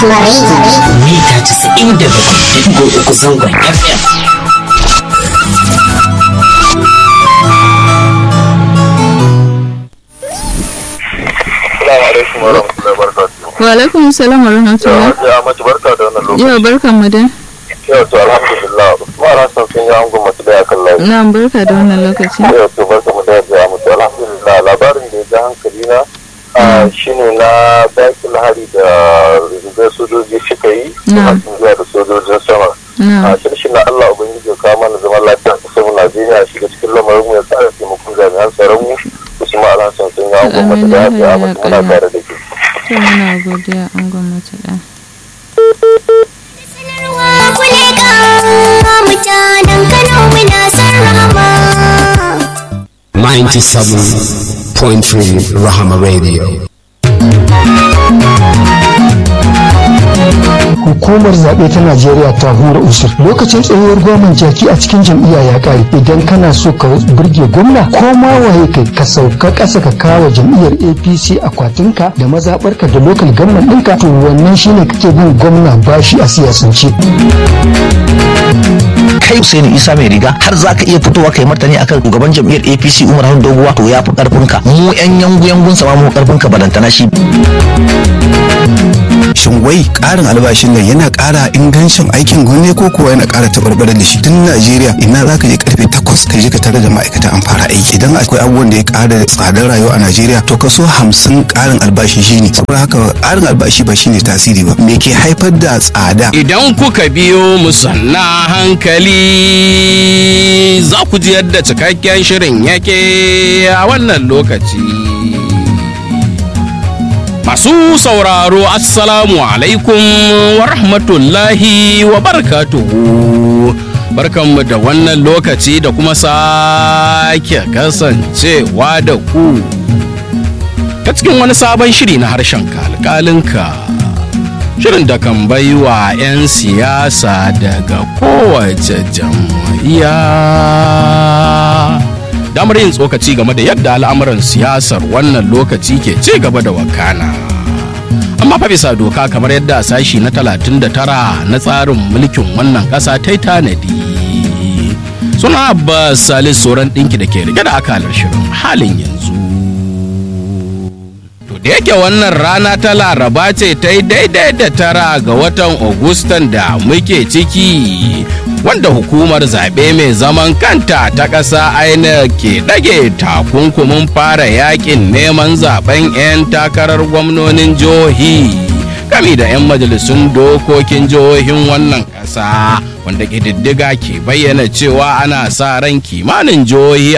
Rahama Radio. mita 97.3 zangon FM. Assalamu alaikum wa rahmatullahi wa barakatuhu. Wa alaikum salam wa rahmatullah. Ya mace barka da wannan lokaci. Yau barkan mu dai. Yau to alhamdulillah. Usman Hassan sun yi angon mace da akan layi. Na barka da wannan lokaci. Yau to barka mu da ya mutu alhamdulillah labarin da ya ja hankali na ah, shine na dakin hari da rigar sojoji suka yi Na. masu zuwa da sojojin sama. Na A shirshin na Allah Ubangiji ya kawo mana zaman lafiya a ƙasar mu Najeriya shiga cikin lamarin mu ya tsara taimakon jami'an tsaron mu Usman Hassan sun yi angon mace da Amin, ya ya hayya mutu ya muna ƙayyum. tare da ke. to muna godiya an gwamnati da. Mutanen Kano muna son rahama. 97.3 Rahama Radio. hukumar zaɓe ta najeriya ta hura usur lokacin tsayuwar gwamnan jaki a cikin jam'iyya ya ƙare idan kana so ka burge gwamna ko ma waye kai ka sauka ƙasa ka kawo jam'iyyar apc akwatinka da mazaɓarka da lokal gamman ɗinka to wannan shine kake bin gwamna bashi a siyasance kai Hussein Isa mai riga har za ka iya fitowa kai martani akan shugaban jam'iyyar APC Umar Harun Doguwa to ya fi karfin ka mu yan yangu yangun sa ma mu karfin ka balantana shi shin wai ƙarin albashin nan yana ƙara ingancin aikin gwamnati ko kuwa yana ƙara taɓarɓarar da shi tun najeriya ina za ka je karfe takwas ka je ka tare da ma'aikata an fara aiki idan akwai abubuwan da ya ƙara tsadar rayuwa a najeriya to kaso hamsin ƙarin albashi shine saboda haka ƙarin albashi ba shine tasiri ba me ke haifar da tsada Idan kuka biyo mu sanna hankali za ku ji yadda cikakken shirin yake a wannan lokaci. Masu sauraro Assalamu alaikum wa rahmatullahi wa barakatuhu. Barkanmu da wannan lokaci da kuma sake kasancewa da ku. Ta cikin wani sabon shiri na harshen kalkalinka. shirin da kan bai wa 'yan siyasa daga kowace jam'iyya damar yin tsokaci game da yadda al'amuran siyasar wannan lokaci ke ci gaba da wakana amma fa bisa doka kamar yadda sashi na 39 na tsarin mulkin wannan ƙasa ta yi tanadi suna abbas salis sauran ɗinki da ke rike da akalar shirin halin yanzu To da yake wannan rana ta laraba ce ta yi daidai da tara ga watan Agustan da muke ciki wanda hukumar zaɓe mai zaman kanta ta ƙasa aina ke ɗage takunkumin fara yakin neman zaben 'yan takarar gwamnonin jihohi gami da 'yan majalisun dokokin jihohin wannan ƙasa wanda ƙididdiga ke bayyana cewa ana sa ran kimanin jihohi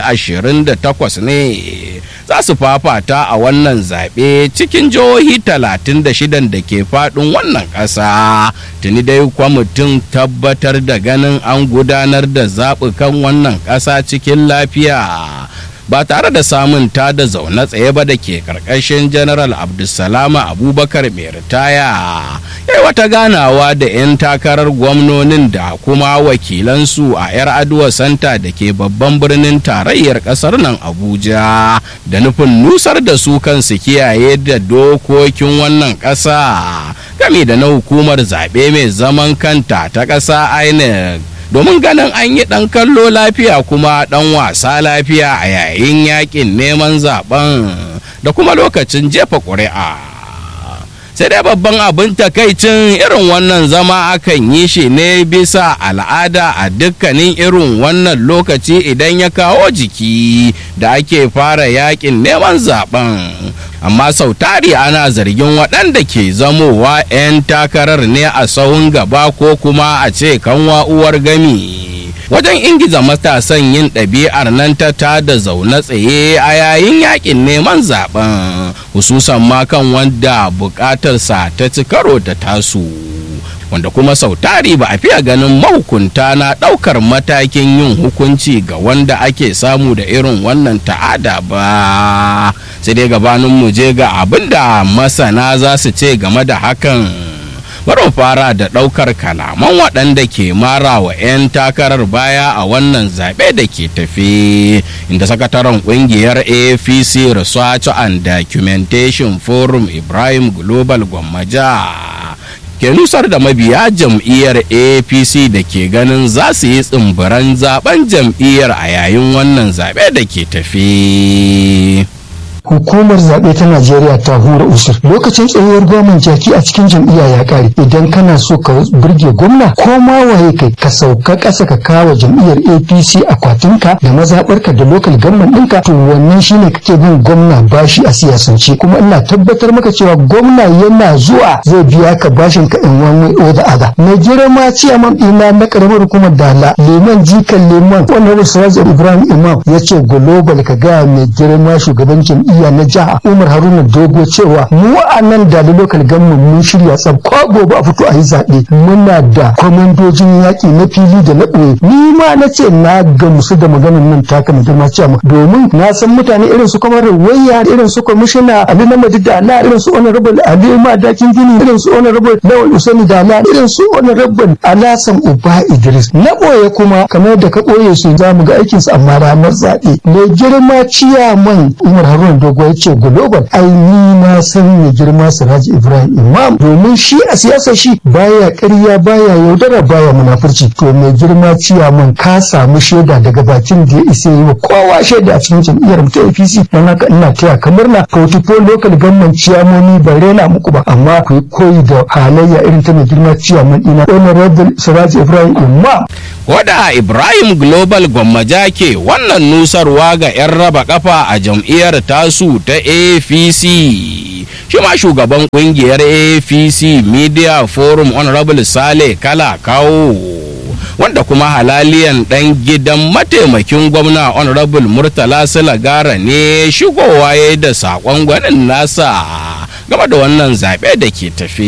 28 ne za su fafata a wannan zaɓe cikin jihohi 36 da ke faɗin wannan ƙasa tuni dai kwamitin tabbatar da ganin an gudanar da zaɓukan wannan ƙasa cikin lafiya ba tare da samun ta da zaune tsaye ba da ke karkashin general abdulsalama abubakar mai ritaya ya wata ganawa da 'yan takarar gwamnonin da kuma wakilansu a 'yar aduwa santa da ke babban birnin tarayyar kasar nan abuja da nufin nusar da su kansu kiyaye da dokokin wannan ƙasa game da na hukumar zaɓe mai zaman kanta ta ƙasa inec domin ganin an yi ɗan kallo lafiya kuma ɗan wasa lafiya a yayin yakin neman zaben da kuma lokacin jefa ƙuri'a sai dai babban abin takaicin irin wannan zama akan yi shi ne bisa al'ada a dukkanin irin wannan lokaci idan ya kawo jiki da ake fara yakin neman zaben amma sau tari ana zargin waɗanda ke zamowa 'yan takarar ne a sahun gaba ko kuma a ce kanwa uwar gami wajen ingiza matasan yin ɗabi'ar nan ta tada zaune tsaye a yayin yakin neman zaben hususan ma kan wanda buƙatarsa ta ci karo da tasu wanda kuma sau tari ba a fiye ganin mahukunta na ɗaukar matakin yin hukunci ga wanda ake samu da irin wannan ta'ada ba sai dai gabanin mu je ga abin da masana za su ce game da hakan bari fara da ɗaukar kalaman waɗanda ke mara wa 'yan takarar baya a wannan zaɓe da ke tafe inda sakataren ƙungiyar apc research and documentation forum ibrahim global gwammaja ke nusar da mabiya jam'iyyar apc da ke ganin za su yi tsimbiran zaben jam'iyyar a yayin wannan zaɓe da ke tafi. hukumar zaɓe ta najeriya ta hura usur lokacin tsayuwar gwamnan jaki a cikin jam'iyya ya ƙare idan kana so ka burge gwamna ko ma waye kai ka sauka ƙasa ka kawo jam'iyyar apc akwatinka da mazaɓarka da lokal gamman ɗinka to wannan shine kake bin gwamna bashi a siyasance kuma ina tabbatar maka cewa gwamna yana zuwa zai biya ka bashin ka in wani way or the other mai girma ciyaman ɗina na ƙaramar hukumar dala liman jikan liman wannan siraj ibrahim imam ya ce global ka gaya mai girma shugaban jam'iyyar iya na jiha umar haruna dogo cewa mu a nan da lokal government mun shirya tsab ko gobe a fito a yi zaɓe muna da kwamandojin yaƙi na fili da na ɓoye ni ma na ce na gamsu da maganar nan taka mai girma cewa domin na san mutane irin su kamar wayya irin su kwamishina ali na madida ala irin su honorable ali madakin gini irin su honorable lawal usaini da ala irin su honorable alasan uba idris na ɓoye kuma kamar da ka ɓoye su za mu ga aikinsu amma ranar zaɓe mai girma ciyaman umar haruna dogo ya ce global ai ni na san mai girma siraji ibrahim imam domin shi a siyasa shi baya ƙarya baya yaudara baya munafurci to mai girma ciyaman ka samu shaida daga bakin da ya isa yi wa kowa shaida a cikin jam'iyyar mu ta apc don haka ina taya ka murna portfolio local government ciyamomi ba rena muku ba amma ku yi koyi da halayya irin ta mai girma ciyaman ina honorable siraji ibrahim imam Wada Ibrahim Global Gwammaja ke wannan nusarwa ga 'yan raba kafa a jam'iyyar tasu ta APC. Shi ma shugaban kungiyar APC Media Forum Honorable Sale Kala Kawo. Wanda kuma halaliyan ɗan gidan mataimakin gwamna Honorable Murtala Silagara ne shigowa ya da saƙon gwanin nasa game da wannan zaɓe da ke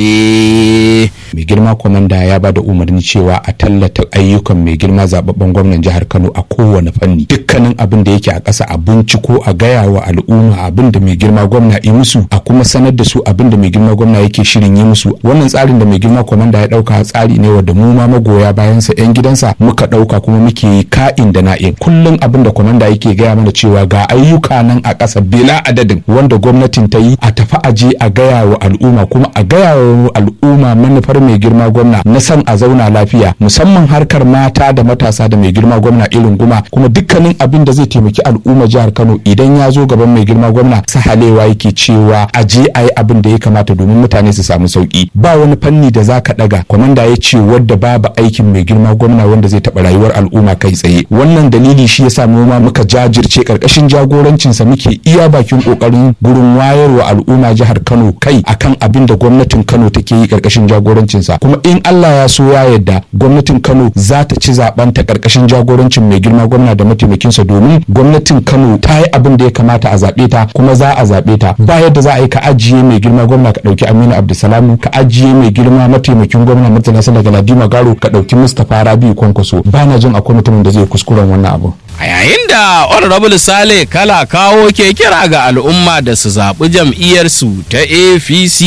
tafi. mai girma kwamanda ya ba da umarni cewa a tallata ayyukan mai girma zababben gwamnan jihar kano a kowane fanni dukkanin abin da yake a ƙasa a binciko a gaya wa al'umma abin da mai girma gwamna yi musu a kuma sanar da su abin da mai girma gwamna yake shirin yi musu wannan tsarin da mai girma kwamanda ya ɗauka tsari ne wanda mu ma magoya bayansa yan gidansa muka ɗauka kuma muke yi ka'in da na'in kullum abin da kwamanda yake gaya mana cewa ga ayyuka nan a ƙasa bila adadin wanda gwamnatin ta yi a tafi aje a gaya wa al'umma kuma a gaya wa al'umma manufar mai girma gwamna na san a zauna lafiya musamman harkar mata da matasa da mai girma gwamna irin guma kuma dukkanin abin da zai taimaki al'umma jihar kano idan ya zo gaban mai girma gwamna sahalewa yake cewa a je a yi abin da ya kamata domin mutane su samu sauki ba wani fanni da zaka daga kwamanda ya ce wadda babu aikin mai girma gwamna wanda zai taɓa rayuwar al'umma kai tsaye wannan dalili shi yasa mu ma muka jajirce karkashin jagorancinsa muke iya bakin kokarin gurin wayarwa al'umma jihar kano kai akan abin da gwamnatin kano take yi karkashin jagorancinsa kuma in Allah ya so ya yadda gwamnatin Kano za ta ci zaben ta karkashin jagorancin mai girma gwamna da mataimakinsa domin gwamnatin Kano ta yi abin da ya kamata a zaɓe ta kuma za a zaɓe ta ba yadda za a yi ka ajiye mai girma gwamna ka ɗauki Aminu Abdulsalam ka ajiye mai girma mataimakin gwamna Murtala Sala Galadima Garo ka ɗauki Mustapha Rabiu Kwankwaso ba na jin akwai mutumin da zai kuskuren wannan abu. A yayin da Honorable Sale kala kawo ke kira ga al'umma da su zaɓi jam'iyyarsu ta APC.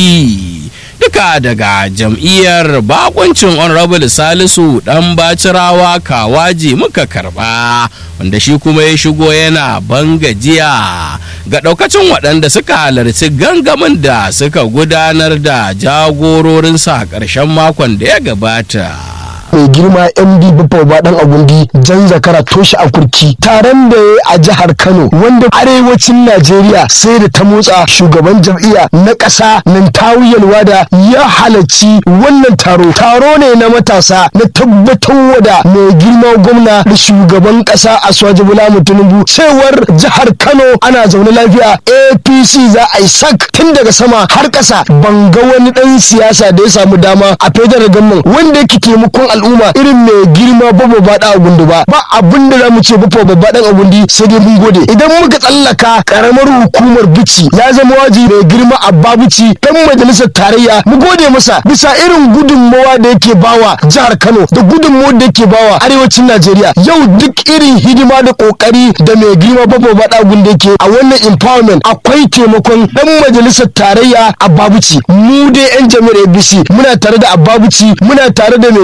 duka daga jam'iyyar bakuncin honorable salisu dan bacirawa kawaji muka karba wanda shi kuma ya shigo yana bangajiya ga daukacin waɗanda suka halarci gangamin da suka gudanar da jagororinsa a ƙarshen makon da ya gabata mai girma md baffa ba dan agundi jan zakara toshe a kurki taron da ya a jihar kano wanda arewacin najeriya sai da ta motsa shugaban jam'iyya na ƙasa nan tawuyalwa da ya halarci wannan taro taro ne na matasa na tabbatar da mai girma gwamna da shugaban ƙasa a swaji bola tinubu cewar jihar kano ana zaune lafiya apc za a yi sak tun daga sama har ƙasa ban ga wani ɗan siyasa da ya samu dama a federal gamman wanda yake taimakon al'umma irin mai girma babo ba da gundu ba ba abin da zamu ce babo babba dan agundi sai dai mun gode idan muka tsallaka karamar hukumar bici ya zama waji mai girma abba bici dan majalisar tarayya mu gode masa bisa irin gudunmawa da yake bawa jihar Kano da gudunmawar da yake bawa arewacin Najeriya yau duk irin hidima da kokari da mai girma babo ba da gundu yake a wannan empowerment akwai taimakon dan majalisar tarayya abba bici mu dai yan jami'ar ABC muna tare da abba bici muna tare da mai girma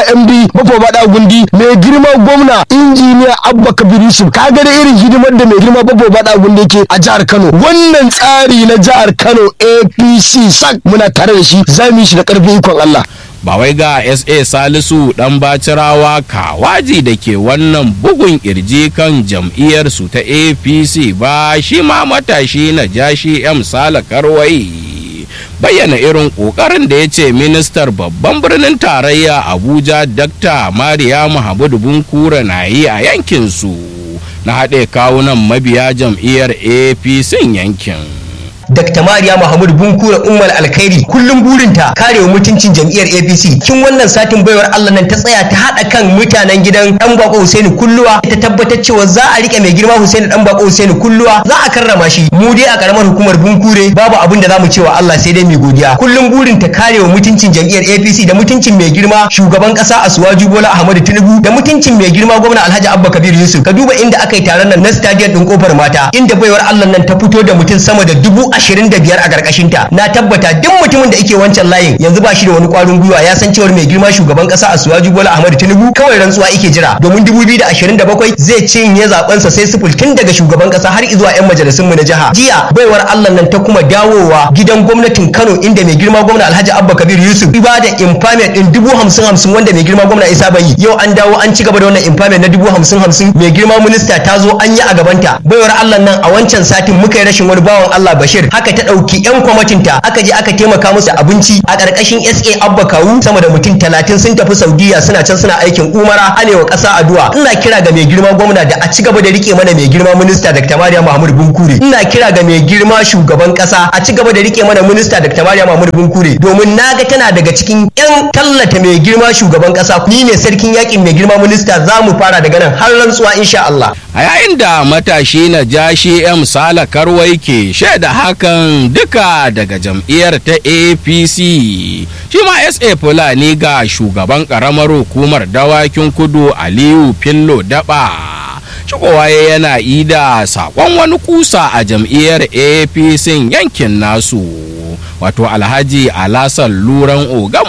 md bafo bada gundi mai girma gwamna injiniya abba kabir yusuf kaga da irin hidimar da mai girma bafo bada gundi yake a jihar kano wannan tsari na jihar kano apc sak muna tare da shi za mu yi shi da karfin ikon allah ba wai ga sa salisu dan bacirawa kawaji da ke wannan bugun kirji kan jam'iyyarsu ta apc ba shi ma matashi na jashi m sala karwai bayyana irin kokarin da ya ce ministar babban birnin tarayya abuja dr mariya muhammadu bunkura na yi a yankinsu na haɗe kawunan mabiya jam'iyyar apc yankin Dr. Mariya Muhammadu Bunkura Ummal Alkhairi kullum burinta karewa mutuncin jam'iyyar APC. Kin wannan satin baiwar Allah nan ta tsaya ta haɗa kan mutanen gidan Dan Bako Husaini Kulluwa ta tabbatar cewa za a rike mai girma Husaini Dan Bako Husaini Kulluwa za a karrama shi. Mu dai a karamar hukumar Bunkure babu abin da zamu cewa Allah sai dai mai godiya. Kullum burinta karewa mutuncin jam'iyyar APC da mutuncin mai girma shugaban kasa Asuwaju Bola Ahmadu Tinubu da mutuncin mai girma gwamna Alhaji Abba Kabir Yusuf. Ka duba inda aka yi taron nan na stadium din kofar mata inda baiwar Allah nan ta fito da mutum sama da dubu ashirin da biyar a ƙarƙashin ta na tabbata duk mutumin da yake wancan layin yanzu ba shi da wani ƙwarin gwiwa ya san cewar mai girma shugaban ƙasa Asuwaju Bola Ahmadu Tinubu kawai rantsuwa yake jira domin 2027 zai cinye zaben sa sai sifil tun daga shugaban ƙasa har zuwa 'yan majalisun mu na jiha jiya baiwar Allah nan ta kuma dawowa gidan gwamnatin Kano inda mai girma gwamna Alhaji Abba Kabir Yusuf ba da impairment din dubu hamsin hamsin wanda mai girma gwamna Isa Bayi yau an dawo an ci gaba da wannan impairment na dubu hamsin hamsin mai girma minista ta zo an yi a gabanta baiwar Allah nan a wancan satin muka yi rashin wani bawan Allah Bashir haka ta ɗauki 'yan kwamitinta aka je aka taimaka musu abinci a ƙarƙashin SA Abba Kawu sama da mutum talatin sun tafi Saudiya suna can suna aikin umara anewa ƙasa addu'a ina kira ga mai girma gwamna da a ci gaba da rike mana mai girma minista Dr. Mariya Muhammadu Bunkure ina kira ga mai girma shugaban ƙasa a ci gaba da rike mana minista Dr. Mariya Muhammadu Bunkure domin naga tana daga cikin 'yan tallata mai girma shugaban ƙasa ni ne sarkin yakin mai girma minista za mu fara daga nan har rantsuwa insha Allah a yayin da matashi na jashi m sala karwai ke shaida hakan duka daga jam'iyyar ta apc shi ma sa fulani ga shugaban karamar hukumar dawakin kudu aliyu fillo daba shigowa yana ida sakon wani kusa a jam'iyyar apc yankin nasu wato alhaji alasan luran ogan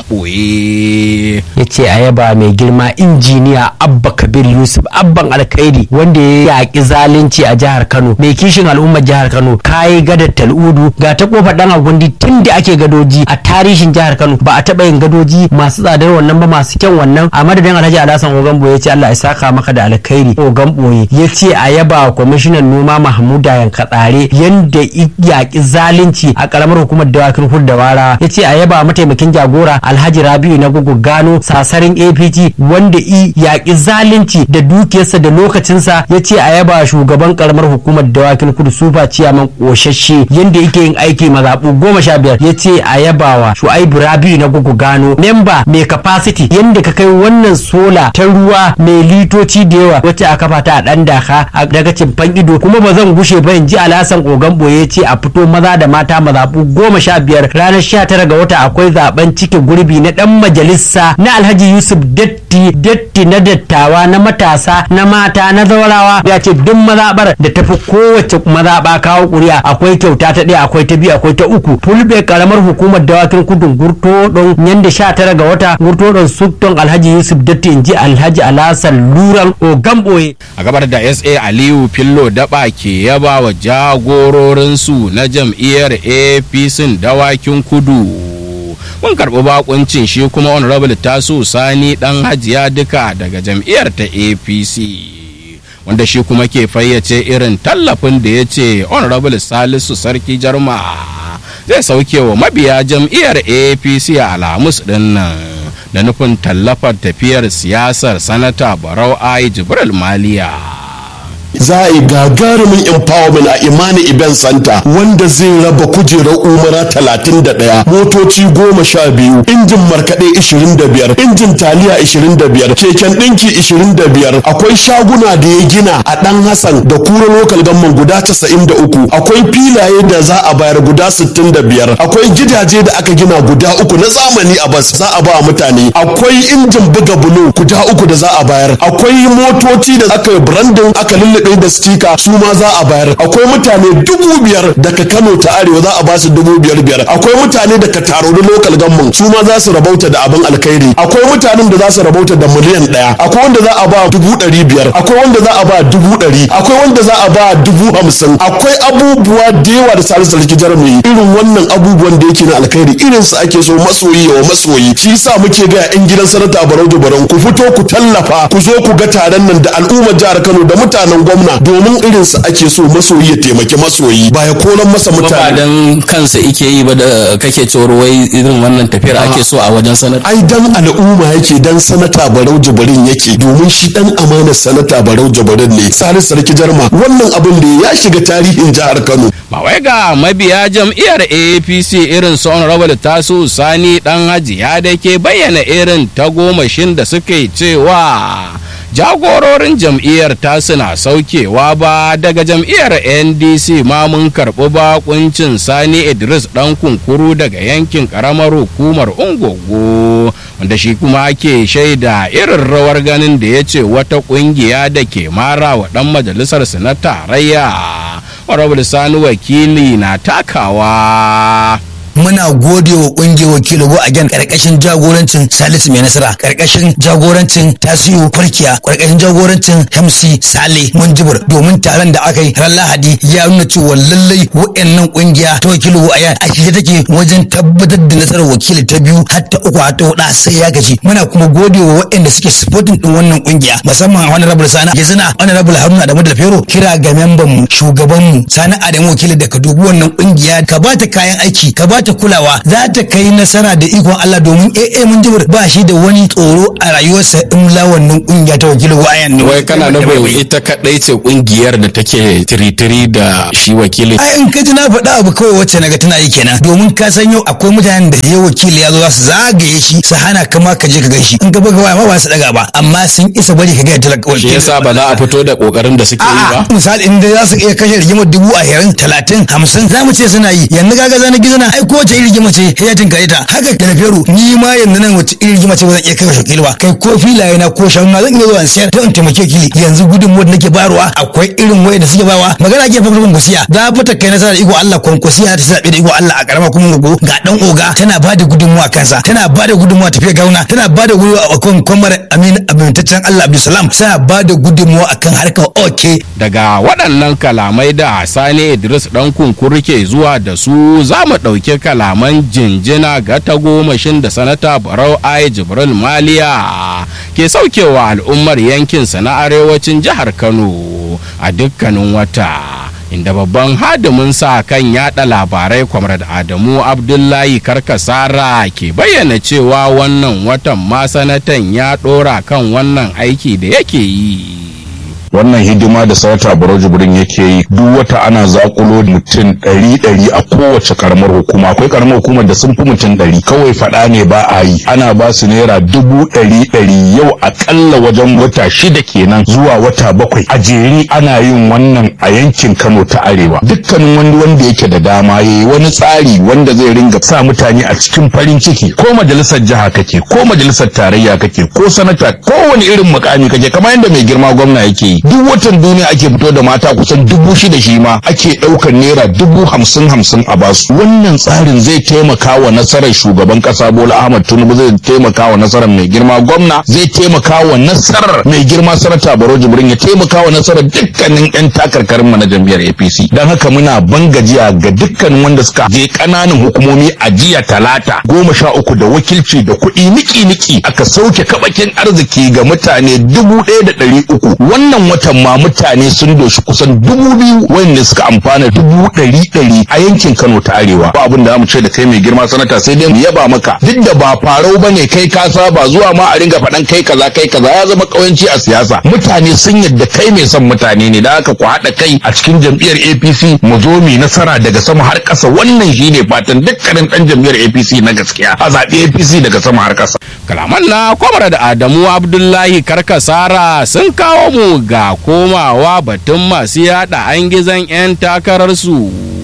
ɓoye ya ce a yaba mai girma injiniya abba kabir yusuf abban alkhairi wanda ya yaƙi zalunci a jihar kano mai kishin al'ummar jihar kano kayi gadar tal'udu ga ta kofar dan agundi tun da ake gadoji a tarihin jihar kano ba a taɓa yin gadoji masu tsadar wannan ba masu kyan wannan a madadin alhaji alasan ogan ɓoye ya ce allah ya saka maka da alkhairi ogan ɓoye ya ce a yaba kwamishinan noma mahmuda yankatsare yanda yaƙi zalunci a ƙaramar hukumar dawaki Abubakar Hurdawara ya ce a yaba mataimakin jagora Alhaji Rabiu na gugu gano sasarin APT wanda i yaƙi zalunci da dukiyarsa da lokacinsa ya ce a yaba shugaban karamar hukumar dawakin kudu sufa ciyaman ƙoshashe yanda yake yin aiki mazaɓu goma sha biyar ya ce a yabawa Shu'aibu Rabiu na gugu gano memba mai capacity yanda ka kai wannan sola ta ruwa mai litoci da yawa wacce a kafa ta a ɗan daka a daga cimfan ido kuma ba zan gushe ba in ji alasan ogan boye ce a fito maza da mata mazaɓu goma sha biyar ranar sha tara ga wata akwai zaben cike gurbi na dan majalisa na alhaji yusuf datti datti na dattawa na matasa na mata na zaurawa ya ce duk mazaɓar da tafi kowace mazaɓa kawo ƙuri'a akwai kyauta ta ɗaya akwai ta biyu akwai ta uku fulbe karamar hukumar dawakin kudin gurto don yanda sha tara ga wata gurto don sukton alhaji yusuf datti in ji alhaji alasan luran ogamboye a gabar da sa aliyu fillo daba ke yaba wa jagororinsu na jam'iyyar apc dawakin kudu mun karɓi bakuncin shi kuma honorable taso sani dan hajiya duka daga jam'iyyar ta apc wanda shi kuma ke fayyace irin tallafin da ya ce honorable salisu sarki jarma zai sauke wa mabiya jam'iyyar apc a alhamis din nan da nufin tallafar tafiyar siyasar sanata barau ai jibril maliya za a yi gagarumin empowerment a imani event center wanda zai raba kujerar umara 31 motoci goma sha biyu injin markaɗe 25 injin taliya 25 keken ɗinki 25 akwai shaguna da ya gina a ɗan hassan da kura lokal gamman guda 93 akwai filaye da za a bayar guda 65 akwai gidaje da aka gina guda uku na zamani a bas za a ba mutane akwai injin buga bulo guda uku da za a bayar akwai motoci da aka yi branding aka lullube ɗaya da stika su ma za a bayar akwai mutane dubu biyar daga kano ta arewa za a ba su dubu biyar biyar akwai mutane daga taroni local government su ma za su rabauta da abin alkhairi akwai mutanen da za su rabauta da miliyan ɗaya akwai wanda za a ba dubu ɗari biyar akwai wanda za a ba dubu ɗari akwai wanda za a ba dubu hamsin akwai abubuwa da yawa da salisu sarki jarumi irin wannan abubuwan da yake na alkhairi irin su ake so masoyi wa masoyi shi yasa muke ga yan gidan sanata barau da barau ku fito ku tallafa ku zo ku ga taron nan da al'ummar jihar Kano da mutanen gwamna domin irin su ake so masoyi ya taimaki masoyi ba ya kolan masa ba mutane dan kansa ike yi ba da kake cewar wai irin wannan tafiyar ake so a wajen sanar ai dan al'umma yake dan sanata barau jabarin yake domin shi dan amanar sanata barau jabarin ne salisu sarki jarma wannan abin da ya shiga tarihin jihar Kano ba wai ga mabiya jam'iyyar apc irin su honorable tasu sani dan hajiya da ke bayyana irin tagomashin da suke cewa jagororin jam'iyyar tasu na saukewa ba daga jam'iyyar ndc ma mun karɓi bakuncin sani idris dan kunkuru daga yankin karamar hukumar ungogo wanda shi kuma ke shaida irin rawar ganin da ya ce wata kungiya da ke mara wa dan majalisar su na tarayya honorable sani wakili na takawa muna gode wa kungiyar wakili go again karkashin jagorancin salisu mai nasara karkashin jagorancin tasiyu farkiya karkashin jagorancin hamsi sale munjibir domin taron da aka yi ran lahadi ya nuna cewa lallai wa'annan kungiya ta wakili go again a shirye take wajen tabbatar da nasarar wakili ta biyu har ta uku har ta hudu sai ya gaji muna kuma gode wa waɗanda suke supporting din wannan kungiya musamman honorable sani yazina honorable haruna da madal fero kira ga memban mu shugaban mu sani adamu wakili da ka dubi wannan kungiya ka bata kayan aiki ka bata kulawa za ta kai nasara da ikon Allah domin AA mun jibir ba shi da wani tsoro a rayuwarsa in la wannan kungiya ta wakili wayan ne wai kana nufin ita kadai ce kungiyar da take tiritiri da shi wakili ai in ka ji na faɗa abu kawai wacce naga tana yi kenan domin ka san yau akwai mutanen da yau wakili ya zo za su zagaye shi su hana kama ka je ka gaishe in ka buga waya ma ba su daga ba amma sun isa bari ka ga talaka shi yasa ba za a fito da kokarin da suke yi ba misali in dai za su iya kashe rigimar dubu ashirin talatin hamsin za mu ce suna yi yanzu kaga zana gizo na ai kowace irin rigima ce ya tinkare ta haka da feru ni ma yanzu nan wace irin rigima ce ba zan iya kai shakili ba kai ko filaye na ko shanu na zan iya zuwa in sayar to in taimake kili yanzu gudunmuwar da nake bayarwa akwai irin waya da suke bawa magana ke fa kwankwasiya za fa ta kai nasara da iko Allah kwankwasiya ta zabe da iko Allah a karama kuma gogo ga dan oga tana ba da gudunmuwa kansa tana ba da gudunmuwa tafiya gauna tana ba da gudunmuwa a kan kwamar amin amintaccen Allah Abdulsalam tana ba da gudunmuwa akan harkar oke daga waɗannan kalamai da sani idris ɗan kunkuru ke zuwa da su za mu ɗauki kalaman jinjina ga tagomashin da sanata barau ai jibril maliya ke saukewa al'ummar yankinsa na arewacin jihar kano a dukkanin wata inda babban hadimin sa kan yada labarai kwamrad adamu abdullahi karkasara ke bayyana cewa wannan watan ma sanatan ya ɗora kan wannan aiki da yake yi wannan hidima da sanata barau jibrin yake yi duk wata ana zakulo mutum ɗari ɗari a kowace karamar hukuma akwai karamar hukumar da sun fi mutum ɗari kawai faɗa ne ba a yi ana ba su naira dubu ɗari ɗari yau akalla wajen wata shida kenan zuwa wata bakwai a jere ana yin wannan a yankin kano ta arewa dukkanin wani wanda yake da dama ya yi wani tsari wanda zai ringa sa mutane a cikin farin ciki ko majalisar jiha kake ko majalisar tarayya kake ko sanata ko wani irin mukami kake kamar yadda mai girma gwamna yake yi duk watan duniya ake fito da mata kusan dubu shida shi ma ake ɗaukar naira dubu hamsin hamsin a basu wannan tsarin zai taimaka wa nasarar shugaban kasa bola ahmad tinubu zai taimaka wa nasarar mai girma gwamna zai taimaka wa nasarar mai girma sanata baro jibrin ya taimaka wa nasarar dukkanin yan takarkarin na jam'iyyar apc don haka muna ban gajiya ga dukkanin wanda suka je ƙananan hukumomi a jiya talata goma sha uku da wakilci da kuɗi niki-niki aka sauke kabakin arziki ga mutane dubu ɗaya da ɗari uku wannan watan ma mutane sun doshi kusan dubu biyu wanda suka amfana dubu ɗari ɗari a yankin Kano ta Arewa ba abin da zamu ce da kai mai girma sanata sai dai mu yaba maka duk da ba farau bane kai ka saba zuwa ma a ringa faɗan kai kaza kai kaza ya zama ƙauyanci a siyasa mutane sun yadda kai mai son mutane ne da haka ku haɗa kai a cikin jam'iyyar APC mu zo mu nasara daga sama har ƙasa wannan shine fatan dukkanin ɗan jam'iyyar APC na gaskiya a zaɓi APC daga sama har ƙasa kalaman na kwamar da adamu abdullahi karkasara sun kawo mu ga komawa batun masu yada an gizon 'yan takararsu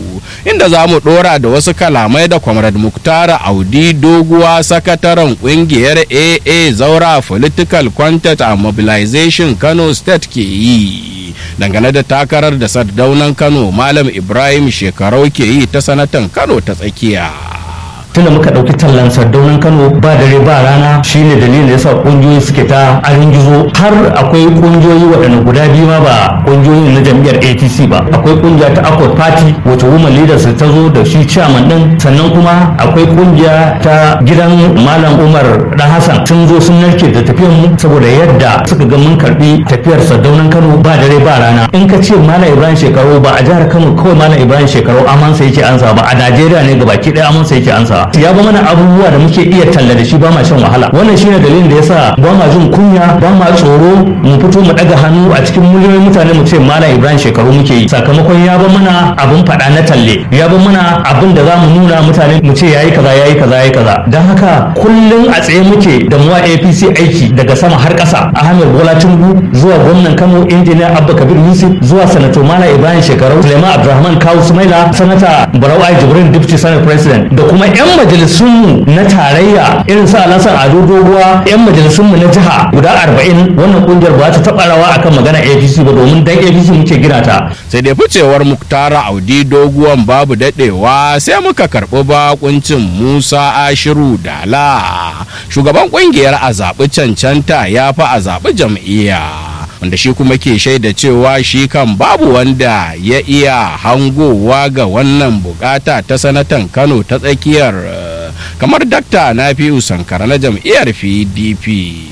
inda za mu ɗora da wasu kalamai da Comrade Muktara Audi Doguwa sakataren ƙungiyar AA Zaura Political Content and Mobilization Kano State ke yi. Dangane da takarar da sardaunan Kano Malam Ibrahim shekarau ke yi ta sanatan Kano ta tsakiya. tunda muka ɗauki tallan sardaunan kano ba dare ba rana shine dalilin da yasa ƙungiyoyi suke ta arin gizo har akwai ƙungiyoyi waɗanda guda biyu ma ba ƙungiyoyin na jam'iyyar atc ba akwai ƙungiya ta accord party wacce women leaders ta zo da shi chairman din sannan kuma akwai ƙungiya ta gidan malam umar dan hassan sun zo sun narke da tafiyar mu saboda yadda suka ga mun karbi tafiyar sardaunan kano ba dare ba rana in ka ce malam ibrahim shekaru ba a jihar kano kawai malam ibrahim shekaru amansa yake ansa ba a najeriya ne gabaki ɗaya amansa yake ansa ya ba mana abubuwa da muke iya talla da shi ba ma shan wahala wannan shine dalilin da yasa ba ma jin kunya ba ma tsoro mu fito mu daga hannu a cikin miliyoyin mutane mu ce malam ibrahim shekaru muke yi sakamakon ya ba mana abin faɗa na talle ya ba mana abin da za mu nuna mutane mu ce yayi kaza yayi kaza yayi kaza dan haka kullum a tsaye muke da mu APC aiki daga sama har ƙasa Ahmed Bola Tinubu zuwa gwamnan Kano injiniya Abba Kabir Yusuf zuwa sanato Malam Ibrahim Shekaru Suleiman Abdulrahman Kawu Sumaila sanata Barau Ai Jibrin Deputy Senate President da kuma 'yan majalisunmu na tarayya irin su alasan ado doguwa 'yan majalisunmu na jiha guda arba'in wannan kungiyar ba ta taɓa rawa akan magana apc ba domin dan apc muke gina ta sai dai ficewar muktara audi doguwan babu daɗewa sai muka karɓi bakuncin musa ashiru dala shugaban kungiyar a zaɓi cancanta ya fi a zaɓi jam'iyya wanda shi kuma ke shaida cewa shi kan babu wanda ya iya hangowa ga wannan bukata ta sanatan kano ta tsakiyar kamar dakta na fi sankara na jam'iyyar pdp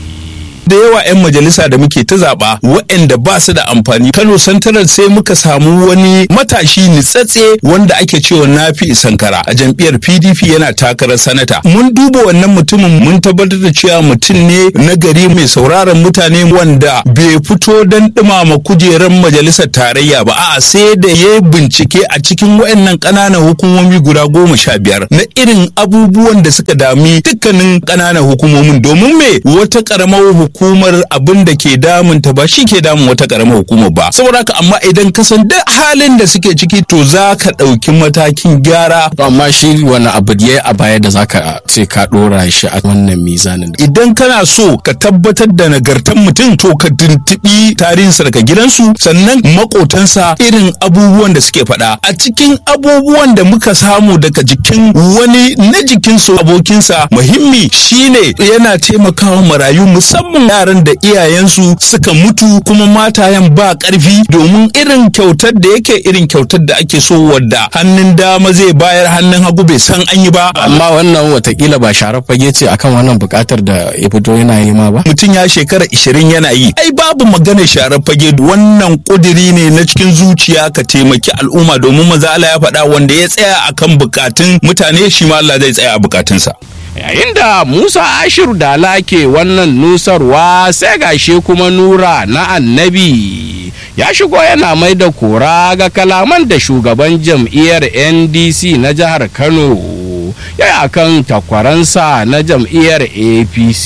da yawa 'yan majalisa da muke ta zaɓa waɗanda ba su da amfani kano santarar sai muka samu wani matashi nitsatse wanda ake cewa nafi sankara a jam'iyyar pdp yana takarar sanata mun duba wannan mutumin mun tabbatar da cewa mutum ne na gari mai sauraron mutane wanda bai fito don ɗumama kujerar majalisar tarayya ba a'a sai da ya bincike a cikin waɗannan ƙananan hukumomi guda goma sha biyar na irin abubuwan da suka dami dukkanin ƙananan hukumomin domin me wata ƙaramar hukumar abin da ke damunta ba shi ke damun wata karamar hukumar ba saboda haka amma idan ka san duk halin da suke ciki to za ka ɗauki matakin gyara amma shi wani abu ya a baya da zaka ce ka ɗora shi a wannan mizanin idan kana so ka tabbatar da nagartan mutum to ka tuntuɓi tarihinsa daga gidansu sannan makotansa irin abubuwan da suke faɗa a cikin abubuwan da muka samu daga jikin wani na jikinsu abokinsa muhimmi shine yana taimakawa marayu musamman yaran da iyayensu suka mutu kuma matayen ba ƙarfi domin irin kyautar da yake irin kyautar da ake so wadda hannun dama zai bayar hannun hagu bai san an yi ba amma wannan watakila ba sharar fage ce akan wannan buƙatar da ya fito yana yi ma ba mutum ya shekara ishirin yana yi ai babu magana sharar fage wannan ƙudiri ne na cikin zuciya ka taimaki al'umma domin maza Allah ya faɗa wanda ya tsaya akan bukatun mutane shi ma Allah zai tsaya a bukatunsa yayin da musa ashiru dala ke wannan nusarwa sai gashe kuma nura na annabi ya shigo yana mai da kora ga kalaman da shugaban jam'iyyar ndc na jihar kano ya yi akan takwaransa na jam'iyyar apc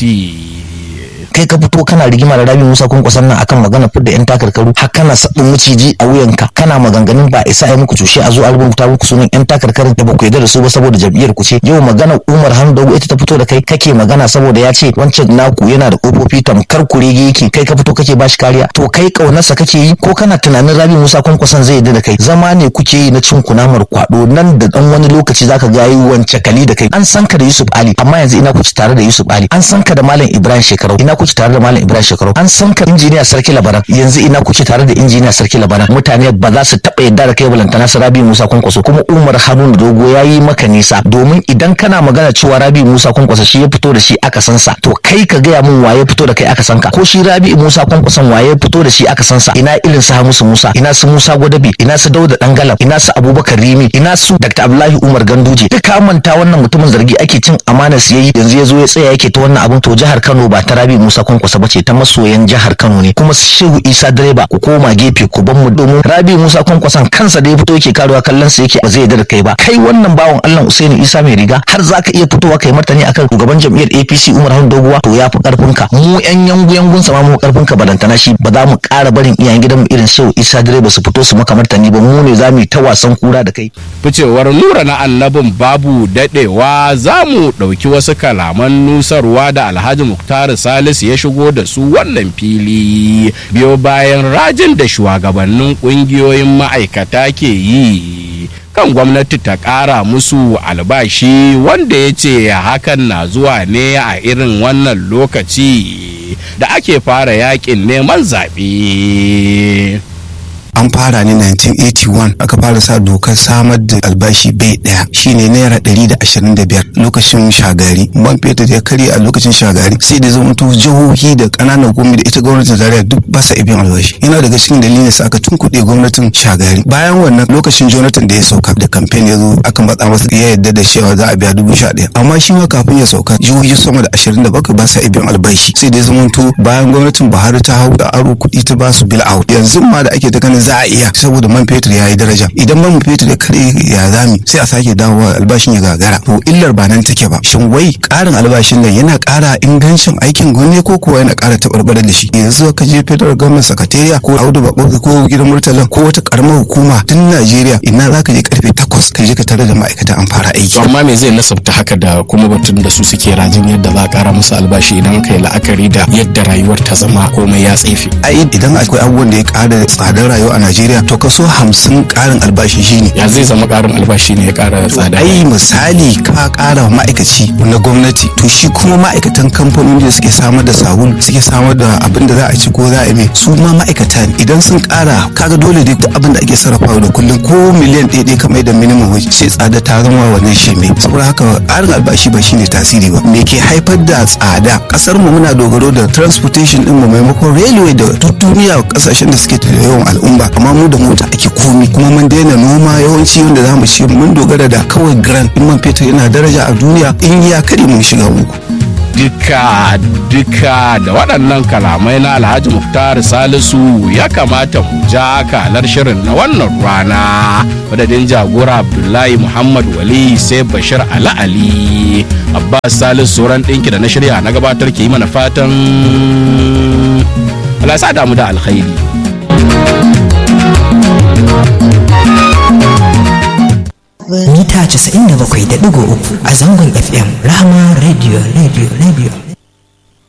kai ka fito kana rigima da Rabi Musa kwankwason nan akan magana fidda yan takarkaru har kana sabbin maciji a wuyanka kana maganganun ba isa ai muku cushe a zo a rubuta muku sunan yan takarkarin da ba ku yarda da su ba saboda jam'iyyar ku ce yau magana Umar Hamdawu ita ta fito da kai kake magana saboda ya ce wancan naku yana da kofofi tamkar kurege yake kai ka fito kake bashi kariya to kai kaunarsa kake yi ko kana tunanin Rabi Musa kwankwason zai yarda da kai zama ne kuke yi na cin kunamar kwado nan da dan wani lokaci zaka ga yi wance kali da kai an san ka da Yusuf Ali amma yanzu ina kuci tare da Yusuf Ali an san ka da Malam Ibrahim Shekarau ina kuci tare da Malam Ibrahim Shekaru an san ka injiniya Sarki Labaran yanzu ina kuke tare da injiniya Sarki Labaran mutane ba za su taba yadda da kai balantana su Rabi Musa Kwankwaso kuma Umar Haruna Dogo ya yi maka nisa domin idan kana magana cewa Rabi Musa Kwankwaso shi ya fito da shi aka san sa to kai ka gaya min waye fito da kai aka san ka ko shi Rabi Musa Kwankwason waye fito da shi aka san sa ina irin su Hamisu Musa ina su Musa Gwadabi ina su Dauda Dangalam ina su Abubakar Rimi ina su Dr. Abdullahi Umar Ganduje duka manta wannan mutumin zargi ake cin amanar su yayi yanzu ya zo ya tsaya yake ta wannan abun to jihar Kano ba ta Rabi Musa Musa Kwankwasa bace ta masoyan jihar Kano ne kuma Shehu Isa direba ku koma gefe ku ban mu domin Rabi Musa Kwankwasan kansa da ya fito yake karuwa kallon sa yake ba zai yarda da kai ba kai wannan bawan Allah Usaini Isa mai riga har zaka iya fitowa kai martani akan shugaban jam'iyyar APC Umar Hamid Doguwa to yafi karfin ka mu yan yangu yangun sa ma mu karfin ka balantana shi ba za mu ƙara barin iyayen gidan mu irin Shehu Isa direba su fito su maka martani ba mu ne za mu yi ta wasan kura da kai ficewar nura na annabin babu dadewa za mu ɗauki wasu kalaman nusarwa da alhaji muktar salisu ya shigo da su wannan fili biyo bayan rajin da shugabannin ƙungiyoyin ma'aikata ke yi kan gwamnati ta ƙara musu albashi wanda ya ce hakan na zuwa ne a irin wannan lokaci da ake fara yakin neman zaɓe. an fara ne 1981 aka fara sa dokar samar da albashi bai daya shine naira 125 lokacin shagari man fetur ya karya a lokacin shagari sai da zama to jihohi da kananan gwamnati da ita gwamnatin tarayya duk ba sa ibin albashi yana daga cikin dalilin sa aka tunkuɗe gwamnatin shagari bayan wannan lokacin jonathan da ya sauka da kamfen ya zo aka matsa masa ya yadda da cewa za a biya dubu sha ɗaya amma shi ma kafin ya sauka jihohi sama da ashirin da bakwai ba sa ibin albashi sai da zama to bayan gwamnatin buhari ta hau da aro kuɗi ta ba su bill out yanzu ma da ake ta ganin za a iya saboda man fetur ya yi daraja idan man fetur ya kare ya zami sai a sake dawowa albashin ya gagara to illar ba nan take ba shin wai karin albashin nan yana kara ingancin aikin gwamnati ko kuwa yana kara tabarbarar da shi yanzu ka je federal government secretariat ko audu bako ko gidan murtala ko wata karamar hukuma tun Najeriya ina za ka je karfe takwas ka je ka tare da ma'aikata an fara aiki amma me zai nasabta haka da kuma batun da su suke rajin yadda za a kara musu albashi idan ka yi la'akari da yadda rayuwar ta zama komai ya tsefe ai idan akwai abubuwan da ya kara tsadar rayuwa a Najeriya to kaso hamsin karin albashi shine ya zai zama karin albashi ne ya kara tsada ai misali ka kara wa ma'aikaci na gwamnati to shi kuma ma'aikatan kamfanoni da suke samar da sabulu suke samar da abin da za a ci ko za a yi su ma ma'aikata ne idan sun kara kaga dole dai duk abin da ake sarrafawa da kullum ko miliyan ɗaya ɗaya kamar da minimum wage sai tsada ta zama wannan shirme saboda haka karin albashi ba shine tasiri ba me ke haifar da tsada kasar mu muna dogaro da transportation din mu maimakon railway da duk duniya kasashen da suke da yawan al'umma amma mu da mota ake komi kuma mun daina noma yawanci wanda za mu ci mun dogara da kawai grand in man fetur yana daraja a duniya in ya kare mun shiga uku duka duka da waɗannan kalamai na alhaji muftar salisu ya kamata mu ja kalar shirin na wannan rana madadin jagora abdullahi muhammad wali sai bashir ala ali abbas salisu sauran ɗinki da na shirya na gabatar ke yi mana fatan Allah sa damu da alkhairi mita 97.3 a zangon fm rahama radio radio radio